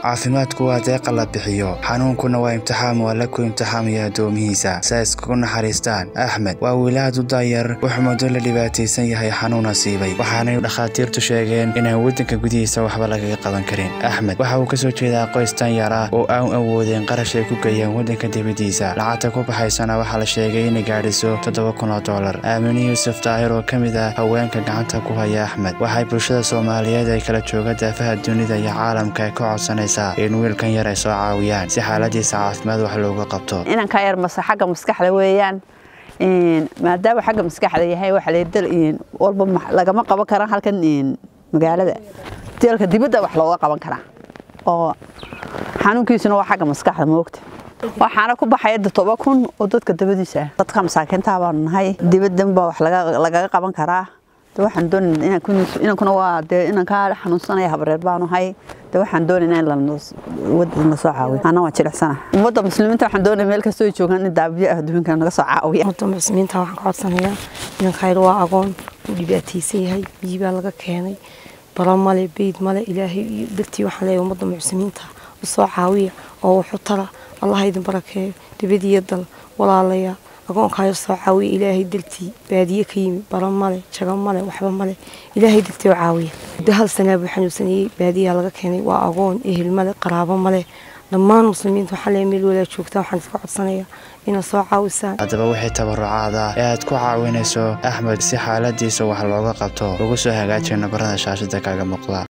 caafimaadku waa deeqa la bixiyo xanuunkuna waa imtixaam waa la ku imtixaamaya addoomihiisa si ay iskugu naxariistaan axmed waa wiilaad u daayar wuxuu muddo la dhibaataysan yahay xanuun asiibay waxaanay dhakhaatiirtu sheegeen inaan waddanka gudihiisa waxba lagaga qaban karin axmed waxa uu kasoo jeedaa qoys danyar ah oo aan awoodeen qarash ay ku geeyaan waddanka dibaddiisa lacagta ku baxaysana waxaa la sheegay inay gaadhiso toddoba kun oo dollar aamine yuusuf daahir oo ka mid ah haweenka gacanta ku haya axmed waxay bulshada soomaaliyeed ay kala jooga daafaha dunida iyo caalamka ka codsanaysaa in wiilkan yar ay soo caawiyaan si xaaladiisa caafimaad wax looga qabto inanka yar mase xagga maskaxda weeyaan maadaama xagga maskaxda yahay waxa ladal walba lagama qaban karan halkan magaalada dalka dibadda wax looga qaban karaa oo xanuunkiisuna waa xagga maskaxda moogta waxaana ku baxaya todoba kun oo dadka dabadiisa ah dadka masaakiinta baanu nahay dibaddan baa wax lagaga qaban karaa waxaan doonayna inankuna waa dee inankaa xanuunsanaya habreer baanu hay de waxaan doonayna in wadana soo caawiyo ana waa jilicsana ummadda muslimiinta waxaan doonaya meel kastoo joogaan in daabiyo ah adduunka naga soo caawiya ummadda muslimiinta waxaan ka codsanayaa inankayr waa agoon uu dhibaataysan yahay biyi baa laga keenay balo male beyd male ilaahay iyo dartii waxaan leeyahay ummadda muslimiinta u soo caawiya oo wuxu tara allah idin barakeeyo dibadiyo dal walaalaya agoonkaayo soo caawiya ilaahay dartii baadiye ka yimi baro male jago male waxba male ilaahay dartii oo caawiya muddo hal sanaa buu xanuunsanayey baadiyaha laga keenay waa agoon ehel male qaraabo male dhammaan muslimiinta waxaa leeyahay meel walaa joogtaan waxaan iska codsanayaa inaad soo caawisaan haddaba wixii tabarucaad ah ee aad ku caawinayso axmed si xaaladiisa wax looga qabto ugu soo hagaajiya nabarada shaashada kaaga muuqda